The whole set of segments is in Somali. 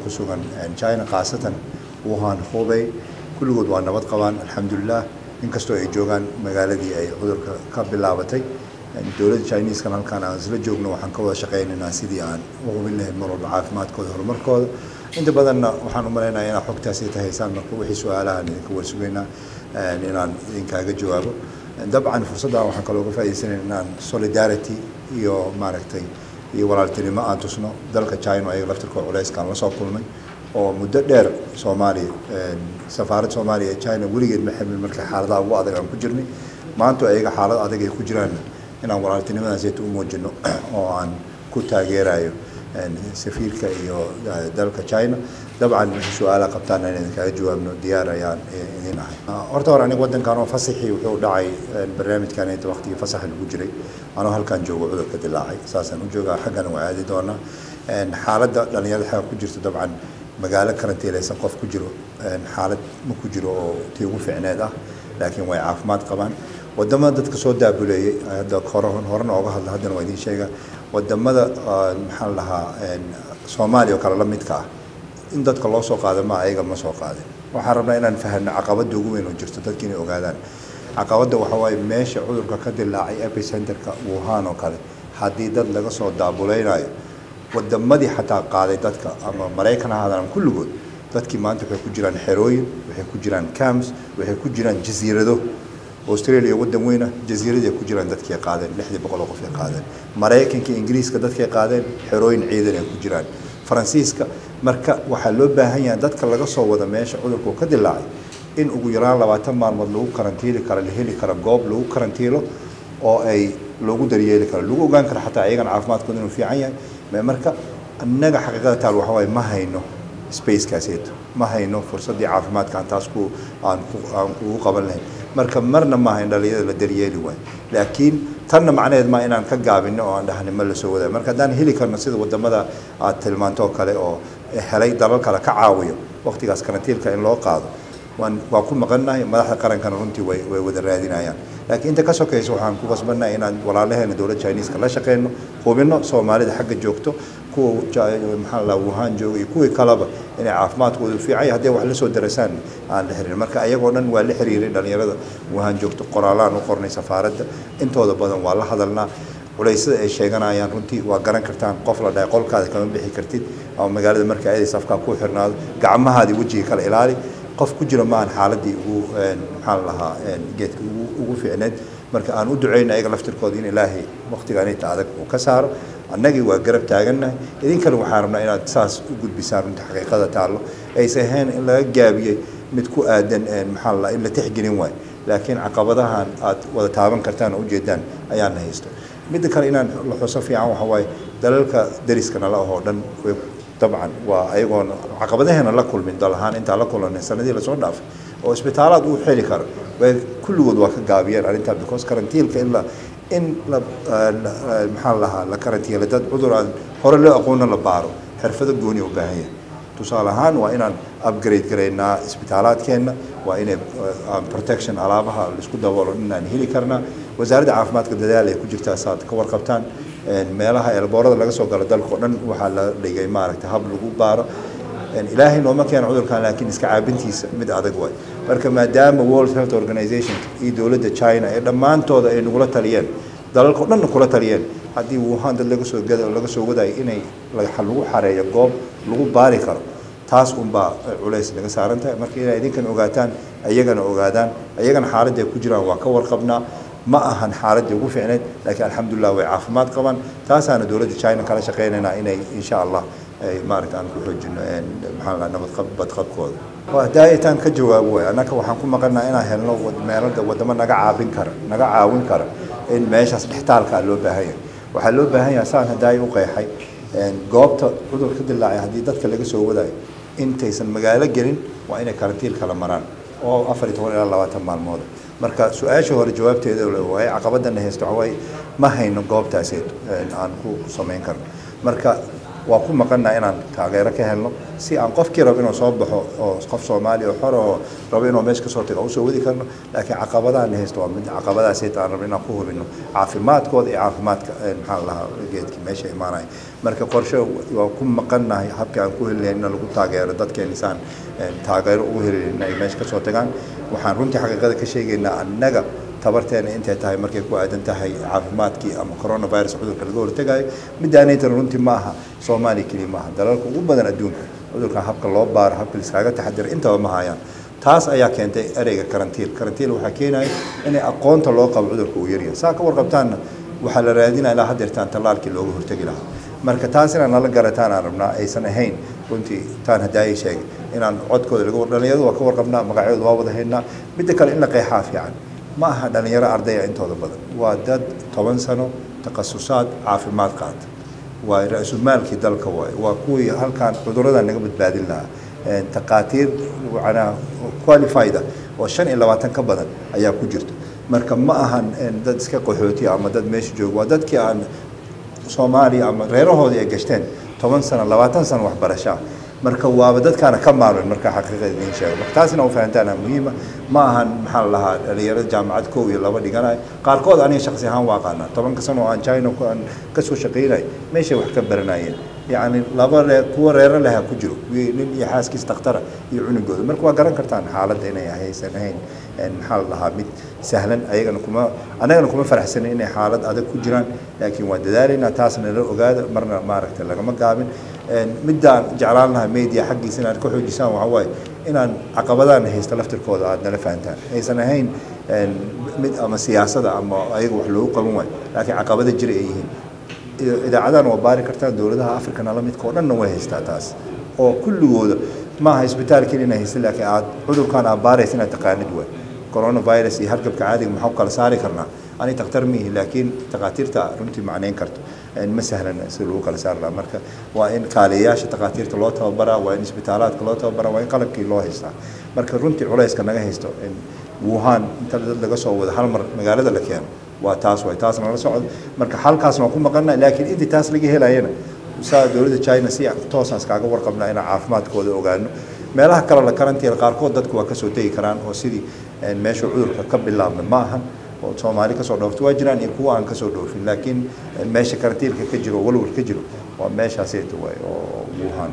ku sugan china khaasatan wuhan hubey kulligood waa nabad qabaan alxamdulilah inkastoo ay joogaan magaaladii ay cudurka ka bilaabatay dowladda chineskan halkaan aan isla joogno waxaan ka wada shaqaynaynaa sidii aan u hubin lahayn mar walba caafimaadkooda horumarkooda inta badanna waxaan u malaynayaa inaad xogtaasi tahaysaan marka wixii su-aalahaan idinka warsugaynaa inaan idinkaaga jawaabo dabcan fursaddan waxaan kaloo uga faa'iidaysanayna inaan solidarity iyo maaragtay iyo walaaltinimo aan tusno dalka china ayaga laftirkooda culeyskaan lasoo kulmay oo muddo dheer soomaaliya safaaradda soomaaliya ee china weligeed ma xamil markii xaaladaha ugu adag aan ku jirnay maanta ayaga xaalad adag ay ku jiraan inaan walaaltinimadaasayta u muujino oo aan ku taageerayo safiirka iyo dalka china dabcan wixii su-aala qabtaan in idinkaga jawaabno diyaar ayaan idin ahay horta hore aniga waddankan oo fasaxii wuxuu dhacay barnaamijkan inta waqtigii fasaxa lagu jiray anoo halkan joogo cudurka dilaacay saasaan u joogaa xaggana waa aadi doonaa xaaladda dhalinyarada xagga ku jirta dabcan magaalo karantiilaysan qof ku jiro xaalad ma ku jiro oo tii ugu ficneed ah laakiin way caafimaad qabaan wadamada dadka soo daabuleeyey hadda hore horena ooga hadla haddana waa idiin sheega wadamada maxaan lahaa soomaaliya oo kale la midka ah in dadka loo soo qaada ma ayaga ma soo qaadin waxaan rabnaa inaan fahanno caqabada ugu weyn oo jirto dadka inay ogaadaan caqabadda waxa waaye meesha cudurka ka dilaacay epicenterka wuhan oo kale haddii dad laga soo daabuleynayo wadamadii xataa qaaday dadka ama maraykan ha ahaadaan kulligood dadkii maanta waxay ku jiraan xerooyin waxay ku jiraan cams waxay ku jiraan jasiirado australia wadan weyna jasiiradii ay ku jiraan dadkii qaadeen lixdii boqol oo qof ay qaadeen maraykanka ingiriiska dadkay qaadeen xerooyin ciidan ay ku jiraan faransiiska marka waxaa loo baahan yahay dadka laga soo wada meesha cudurku ka dilaacay in ugu yaraan labaatan maalmood lagu karantiili karo la heli karo goob lagu karantiilo oo ay lagu daryeeli karo lagu ogaan karo xataa ayagana caafimaadkooda inuu fiican yahay marka annaga xaqiiqada taal waxa waaye ma hayno spacekaaseeto ma hayno fursaddii caafimaadka aan taas ku aan ku aan kugu qaban lahayn marka marna ma hayn dhalinyarada la daryeeli waayo laakiin tanna macnaheed ma inaan ka gaabino oo aan dhahni ma la soo wadayo marka haddaan heli karno sida wadamada aad tilmaanto oo kale oo helay dalal kale ka caawiyo waqtigaas karantiilka in loo qaado waan waa ku maqannahay madaxda qarankana runtii way way wada raadinayaan laakiin inta ka sokaysa waxaan ku qasbannahay inaan walaalaheena dowladda chineeska la shaqeyno hubino soomaalida xagga joogto kuwa maxaa la wuhan jooga iyo kuwii kaleba inay caafimaadkoodu fiican yahay haddii wax la soo darasaan aan la xiriirin marka ayagoo dhan waa la xiriiray dhalinyarada wuhan joogto qoraalaan u qornay safaaradda intooda badan waa la hadalnaa culaysada ay sheeganayaan runtii waa garan kartaan qof la dhahay qolkaada kama bixi kartid ama magaalada marka ayadii safkaa ku xirnaado gacmahaadii wejiga kala ilaali qof ku jira maahan xaaladii ugu maxaa lahaa geedka ugu ugu fiicneed marka aan u duceyna ayaga laftirkooda in ilaahay waqtigaan inta adag uu ka saaro annagii waa garab taagannahay idinkana waxaan rabnaa inaad saas u gudbisaan runta xaqiiqada taallo aysa ahayn in laga gaabiyey mid ku aadan maxaa la in la tixgelin waayo laakiin caqabadahan aad wada taaban kartaan oo ujeedaan ayaana haysto midda kale inaan la xuso fiican waxa waaye dalalka dariska nala ahoo dhan way dabcan waa ayagoona caqabadaheena la kulmin dal ahaan intaa la kulanay sanadii lasoo dhaafay oo isbitaalaad uu xeli karo way kulligood waa ka gaabiyeen arrintaa because karantiilka in la in la maxaa lahaa la karantiila dad cudur aan hore loo aqoonna la baaro xirfado gooni u baahan yahay tusaale ahaan waa inaan upgrade garaynaa isbitaalaadkeenna waa inay protection alaabaha laisku daboolo inaan heli karnaa wasaaradda caafimaadka dadaal ay ku jirtaa saad ka warqabtaan meelaha eelboorada laga soo galo dalka oo dhan waxaa la dhigay maaragtay hab lagu baaro ilaahay nooma keena cudurkan laakiin iska caabintiisa mid adag waay marka maadaama world health organization iyo dowladda china ee dhammaantooda ay nagula taliyeen dalalka o dhanna kula taliyeen haddii wuhan dad laga soo gada laga soo wadayo inay lagu xareeyo goob lagu baari karo taas unbaa culays naga saaran tahay marka inay idinkan ogaataan ayagana ogaadaan ayagana xaaladda ay ku jiraan waa ka warqabnaa ma ahan xaaladii ugu fiicneyd laakiin alxamdulilah way caafimaad qabaan taasaana dowladda china kala shaqeynaynaa inay insha allah maaragta aan ku xoojino maxaa la nabad badqabkooda daa'itaan ka jawaabo waay annaka waxaan ku maqanaa inaan helno meelada wadamo naga caabin kara naga caawin kara in meeshaas dhextaalkaa loo baahan yahay waxaa loo baahan yahay saan hadaayi u qeexay goobta cudur ka dilaacay haddii dadka laga soo wadayo intaysan magaalo gelin waa inay karantiil kala maraan oo afar iyo toban ilaa labaatan maalmood marka su-aasha hore jawaabteeda waaye caqabadana haysto waxaa waaye ma hayno goobtaaseed aan ku samayn karno marka waa ku maqannaa inaan taageero ka helno si aan qofkii rabo inuu soo baxo oo qof soomaaliya oo xor oo rabo inuu meesha kasoo tago usoo wadi karno laakiin caqabadahan haysto waa mid caqabadaas hayta aan rabno inaan ku hubino caafimaadkooda iyo caafimaadka maxaa la lahaa geedkii meesha imaanaya marka qorshe waa ku maqannahay habkii aan ku heli lahayn in lagu taageero dadkeena isaan taageero ugu heli lahayn ay meesha kasoo tagaan waxaan runtii xaqiiqada ka sheegaynaa annaga tabarteena intay tahay markay ku aadan tahay caafimaadkii ama coronavirus cudurka laga hortagayo midaanaytan runtii ma aha soomaaliya keliya maaha dalalka ugu badan adduunka cudurkan habka loo baaro habka liskaaga taxadira intaba ma hayaan taas ayaa keentay ereyga karantiil karantiil waxaa keenaya inay aqoonta loo qabo cudurka uu yaryahay saa ka warqabtaanna waxaa la raadinaya ilaa haddeertaan tallaalkii looga hortegi lahaa marka taas inaan nala garataan aan rabnaa aysan ahayn runtii taan hadaayay sheegay inaan codkooda laga dhalinyaradu waa ka warqabnaa magacyadooda waa wada haynaa midda kale in la qeexaa fiican ma aha dhalinyaro ardaya intooda badan waa dad toban sano takhasusaad caafimaad qaata waa ra-isulmaalkii dalka waay waa kuwii halkaan cudurada naga badbaadin lahaa taqaatiir macnaa qualified oo shan iyo labaatan ka badan ayaa ku jirta marka ma ahan dad iska qaxooti ama dad meesha jooga waa dadkii aan soomaaliya ama reerahoodii ay gashteen toban sano labaatan sano waxbarashaa marka waaba dadkaana ka maalmin marka xaqiiqada idiin sheego marka taasina u fahantaana muhiima ma ahan maxaa la lahaa dhalinyarada jaamacad kow iyo laba dhiganayo qaarkood aniga shaksi ahaan waa aqaanaa tobanka sano oo aan china aan kasoo shaqaynay meeshay wax ka baranayeen yacni laba reer kuwa reero leha ku jiro nin iyo xaaskiis dakhtara iyo cunugooda marka waa garan kartaan xaaladda inay haysan ahayn maxaa la lahaa mid sahlan ayagana kuma annagana kuma faraxsanin inay xaalad adag ku jiraan laakiin waan dadaalaynaa taasna la ogaada marna maaragtay lagama gaabin middaan jeclaan lahaa media xaggiisa inaad ka xoojisaan waxaa waaye inaan caqabadaan haysta laftirkooda aad nala fahantaan aysan ahayn mid ama siyaasada ama ayaga wax loogu qaban waayo laakiin caqabada jira ay yihiin idaacadahan waa baari kartaan dowladaha africana la midka oo dhanna way haystaa taas oo kulligooda maaha isbitaal keliya inay haysta laakiin aad cudurkan aad baaraysa inaad taqaanid waay coronavirus iyo hargabka caadiga maxaa ku kala saari karnaa ani takhtar mihi laakiin takhaatiirta runtii macnayn karto ma sahlan si lagu kala saari lahaa marka waa in kaaliyayaasha takhaatiirta loo tababaraa waa in isbitaalaadka loo tababaraa waa in qalabkii loo haystaa marka runtii culayska naga haysto wuhan inta dad laga soo wada hal mar magaalada la keeno waa taas waay taas nala socdo marka halkaasna waa ku maqana laakiin intii taas laga helayana saa dowladda china si toosaan iskaaga warqabnaa inaan caafimaadkooda ogaano meelaha kale la karantiina qaarkood dadku waa kasoo tegi karaan oo sidii meesha cudurka ka bilaabna ma ahan oo soomaali kasoo dhoofto waa jiraan iyo kuwa aan kasoo dhoofin laakiin meesha karantiilka ka jiro walwal ka jiro waa meeshaaseeta waay oo wuhan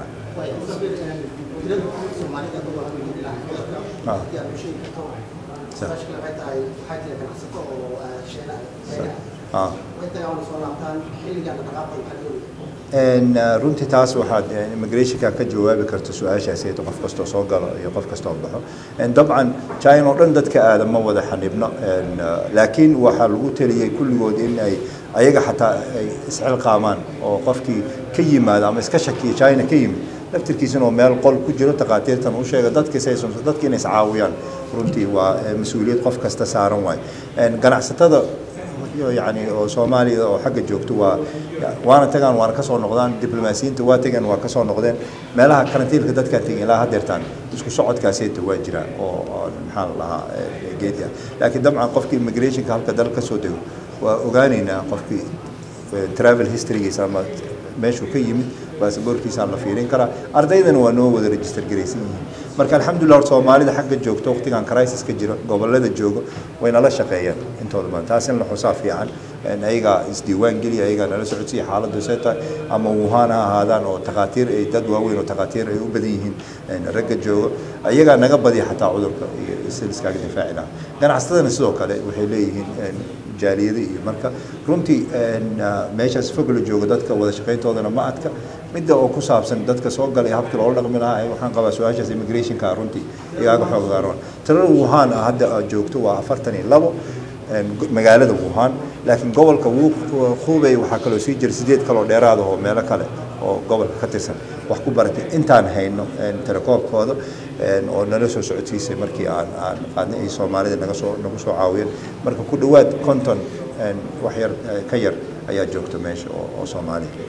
runtii taas waxaad immigrationka ka jawaabi karta su-aashaasi qof kastoo soo galo iyo qof kastoo baxo dabcan china oo dhan dadka aada ma wada xanibno laakiin waxaa lagu taliyey kulligood in ay ayaga xataa ay isxilqaamaan oo qofkii ka yimaada ama iska shakiya china ka yimid laftirkiisana oo meel qol ku jiro takhaatiirtan u sheega dadkiisaysan dadki inay iscaawiyaan runtii waa mas-uuliyad qof kasta saaran waay ganacsatada yani oo soomaaliya oo xagga joogto waa waana tagaan waana kasoo noqdaan diblomaasiyiinta waa tageen waa kasoo noqdeen meelaha karantiilka dadkaa tegeen ilaa haddeertaan isku socodkaaseeta waa jiraan oo maxaa la lahaa geedi ah laakiin dabcan qofkii immigrationka halka dal kasoo dego waa ogaaneynaa qofkii travel historygiisa ama meeshuu ka yimid baasaboorkiisaan la fiirin karaa ardaydana waa noo wada register garaysan yihiin marka alxamdulillah hor soomaalida xagga joogto waqtigan crisis ka jiro gobolada joogo way nala shaqeeyeen intooda badan taas in la xusaa fiican ayagaa isdiiwaan geliya ayagaa nala socodsiya xaaladdu see tahay ama wuhan ha ahaadaan oo takhaatiir ay dad waaweyn oo takhaatiir ay u badan yihiin ragga joogo ayagaa naga badiya xataa cudurka iyo si iskaaga difaaci lahaa ganacsatadana sidoo kale waxay leeyihiin jaaliyada iyo marka runtii meeshaas fog la joogo dadka wada shaqayntoodana ma adka midda oo ku saabsan dadka soo galay habkii loola dhaqmi lahaa waxaan qabaa su-aashaas immigrationka runtii igaaga xoogaaroon tirada wuhan hadda joogto waa afartan iyo labo magaalada wuhan laakiin gobolka hubey waxaa kaloo sii jira sideed kaloo dheeraada oo meelo kale oo gobolka ka tirsan wax ku baratay intaan hayno telekoobkooda oo nala soo socodsiisay markii aan aan qaadnay ay soomaalida naga soo nagu soo caawiyeen marka ku dhowaad konton wax yar ka yar ayaa joogta meesha oo soomaaliya